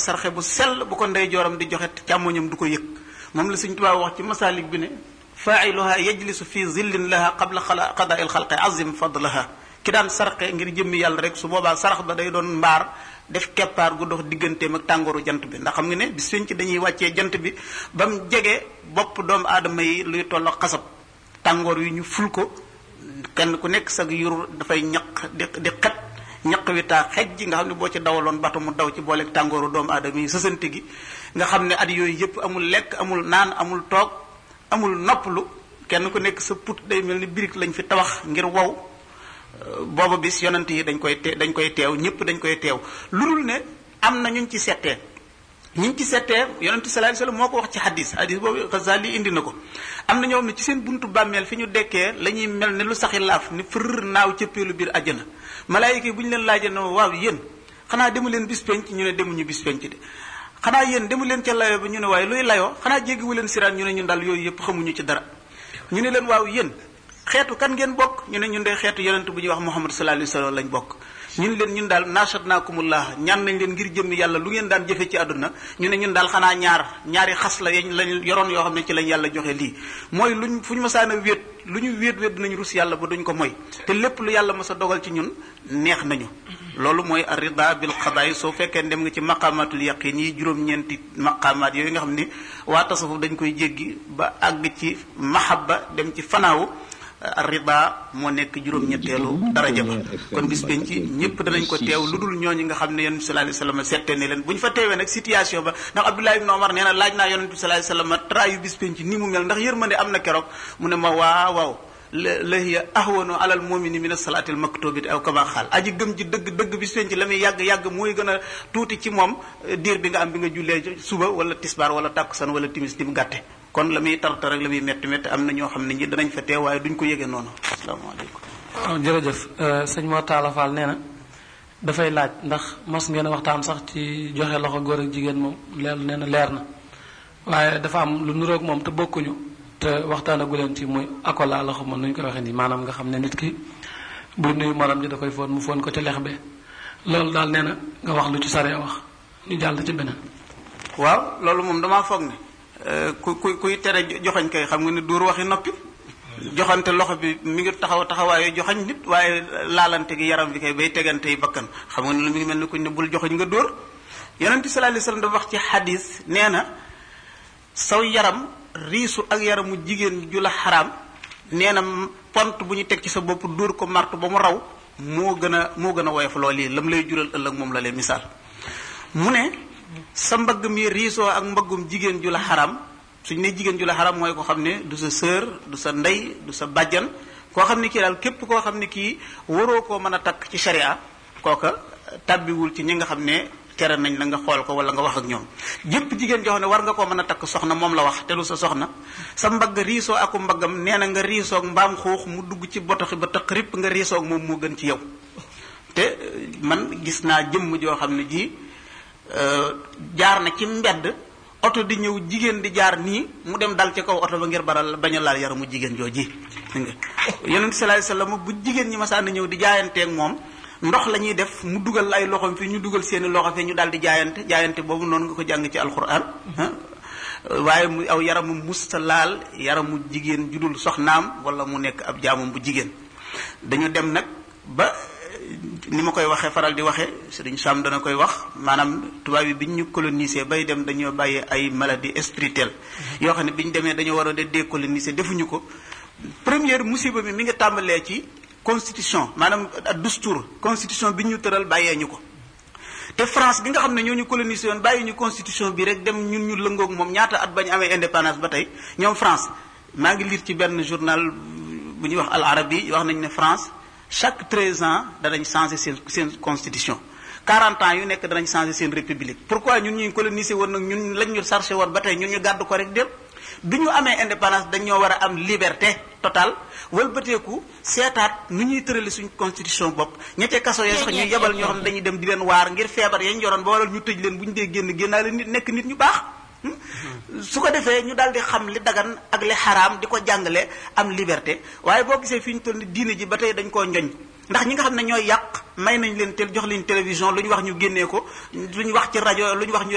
sarxe bu sell bu ko ndey jooram di joxe càmmoñam du ko yëg moom la Sëñ Tuubaa wax ci masaalik bi ne faailuha yajlisu fi zillin laha qabla xala qadaa il xalqi azim fadlaha ki daan sarxe ngir jëmmi yàlla rek su boobaa sarax ba day doon mbaar def keppaar gu dox digganteem ak tàngooru jant bi ndax xam nga ne bis ci dañuy wàccee jant bi ba mu jege bopp doomu aadama yi luy toll xasab tàngoor yi ñu ful ko kenn ku nekk sag yur dafay ñaq di di xet ñaq wi taa xej ji nga xam ne boo ci dawaloon bato mu daw ci booleeg tàngooru doomu aadama yi sësante gi nga xam ne at yooyu yëpp amul lekk amul naan amul toog amul noppalu kenn ku nekk sa put day mel ni birig lañ fi tabax ngir wow booba bis yonent yi dañ koy te dañ koy teew ñëpp dañ koy teew lu dul ne am na ñuñ ci settee ñuñ ci settee yonent sallallahu alayhi wasallam moo ko wax ci hadis hadis boobu Ghazali indi na ko am na ñoo xam ne ci seen buntu bàmmeel fi ñu dekkee la ñuy mel ne lu saxi laaf ni fër naaw cëppeelu biir àjjana malaayika yi bu ñu leen laajee ne waaw yéen xanaa demu leen bis penc ñu ne demuñu bis penc de xanaa yéen demu leen ca layoo bi ñu ne waaye luy layoo xanaa jéggiwu leen siraan ñu ne ñun daal yooyu yëpp xamuñu ci dara ñu ne leen waaw yéen xeetu kan ngeen bokk ñu ne ñun de xeetu yonent bu ñuy wax Muhammad sallallahu alayhi wasallam lañ bokk ñu ne leen ñun daal nashatnaakumullah ñaan nañ leen ngir jëmmi yàlla lu ngeen daan jëfe ci àdduna ñu ne ñun daal xanaa ñaar ñaari xas la yañ lañ yoroon yoo xam ne ci lañ yàlla joxe lii mooy luñ fu ñu masaan a wéet lu ñu wéet wéet dinañ rus yàlla ba duñ ko moy te lépp lu yàlla mas a dogal ci ñun neex nañu loolu mooy arida bil xadaay soo fekkee dem nga ci maqamatul yaqin yi juróom-ñeenti maqamaat yooyu nga xam ni waa tasawuf dañ koy jéggi ba àgg ci mahabba dem ci fanaawu rida moo nekk juróom-ñetteelu daraja ba kon bis penc ñëpp danañ ko teew lu dul ñooñu nga xam ne yonent bi sallallahu alayhi wasallam sette ne leen bu ñu fa teewee nag situation ba ndax Abdullah ibn Omar nee na laaj naa yonent bi sallallahu alayhi wasallam trayu bis penc ni mu mel ndax yërmande am na keroog mu ne ma waaw waaw la la hiya ahwanu alal mu'mini min as-salati al-maktubati aw kama xaal aji gëm ji dëgg dëgg bis penc la muy yàgg yàgg mooy gën a tuuti ci moom diir bi nga am bi nga jullee suba wala tisbaar wala takkusaan wala timis di mu gàtte kon la muy tartar rek la muy métti métti am na ñoo xam ne ñi danañ fa teew waaye duñ ko yëgee noonu asalaamaaleykum. waaw jërëjëf sëñ Mor Talla Fall nee na dafay laaj ndax mos ngeen a waxtaan sax ci joxe loxo góor ak jigéen moom leer nee na leer na waaye dafa am lu nuroog moom te bokkuñu te waxtaanagu leen ci muy akola loxo moom nu ñu koy waxee nii maanaam nga xam ne nit ki bu nuyu morom ji da koy foon mu foon ko ci lex be loolu daal nee na nga wax lu ci saree wax ñu jàll ci beneen. waaw loolu moom damaa foog ne. ku ku kuy tere joxañ kay xam nga ne dóor waxi noppi joxante loxo bi mi ngi taxaw taxawaayu joxañ nit waaye laalante gi yaram bi kay bay tegante yi bakkan xam nga ne lu mi ngi mel ni kuñ ne bul joxañ nga dóor yonent bi sallallahu alayhi wasallam dafa wax ci xadis nee na saw yaram riisu ak yaramu jigéen ju la xaraam nee na pont bu ñu teg ci sa bopp dóor ko martu ba mu raw moo gën a moo gën a woyof loolu yi lam lay jural ëllëg moom la leen misaal mu ne sa mbagg mi riisoo ak mbaggum jigéen ju la xaram suñ ne jigéen ju la xaram mooy ko xam ne du sa sœur du sa ndey du sa bàjjan koo xam ne kii daal képp koo xam ne kii waroo koo mën a takk ci sharia kooka tàbbiwul ci ñi nga xam ne tere nañ la nga xool ko wala nga wax ak ñoom jëpp jigéen joo xam ne war nga koo mën a takk soxna moom la wax te du sa soxna sa mbagg riisoo aku mbaggam nee na nga riisoog mbaam xuux mu dugg ci botoxi ba tëq ripp nga riisoog moom moo gën ci yow te man gis naa jëmm joo xam ne ji jaar na ci mbedd oto di ñëw jigéen di jaar nii mu dem dal ci kaw oto ba ngir baral bañ a laal yaramu jigéen jooji nga yonent sallallahu alayhi wasallam bu jigéen ñi masaan ñëw di jaayanteeg moom ndox la ñuy def mu dugal ay loxoom fi ñu dugal seeni loxo fi ñu daal di jaayante jaayante boobu noonu nga ko jàng ci alquran waaye mu aw yaramu musta laal yaramu jigéen judul soxnaam wala mu nekk ab jaamam bu jigéen dañu dem nag ba ni ma koy waxee faral di waxee Sëriñ Sam dana koy wax maanaam tubaab yi bi ñu colonisé bay dem dañoo bàyyi ay maladie spirituelle yoo xam ne bi ñu demee dañoo war a de décoloniser defuñu ko première musiba mi mi nga tàmbalee ci constitution maanaam dustour constitution bi ñu tëral bàyyee ñu ko te France bi nga xam ne ñoo ñu colonisé woon bàyyi ñu constitution bi rek dem ñun ñu lëngoog moom ñaata at bañ amee indépendance ba tey ñoom France maa ngi lire ci benn journal bu ñuy wax Al Arabi wax nañ ne France chaque treize ans danañ changer seen seen constitution 40 ans yu nekk danañ changer seen république pourquoi ñun ñuy colonisé woon nag ñun lañ ñu chargé woon ba tey ñun ñu gàddu ko rek dem bi ñu amee indépendance dañoo war a am liberté totale wëlbateeku seetaat nu ñuy tërali suñ constitution bopp ñettee kaso yee sax ñuy yebal ñoo xam ne dañuy dem di leen waar ngir feebar yañ yoroon ba waral ñu tëj leen bu ñu dee génn génnaale nit nekk nit ñu baax su ko defee ñu daal di xam li dagan ak li xaraam di ko jàngale am liberté waaye boo gisee fi ñu toll ni diine ji ba tey dañ koo njoñ ndax ñi nga xam ne ñooy yàq may nañ leen tel jox leen télévision lu ñu wax ñu génnee ko lu ñu wax ci rajo lu ñu wax ñu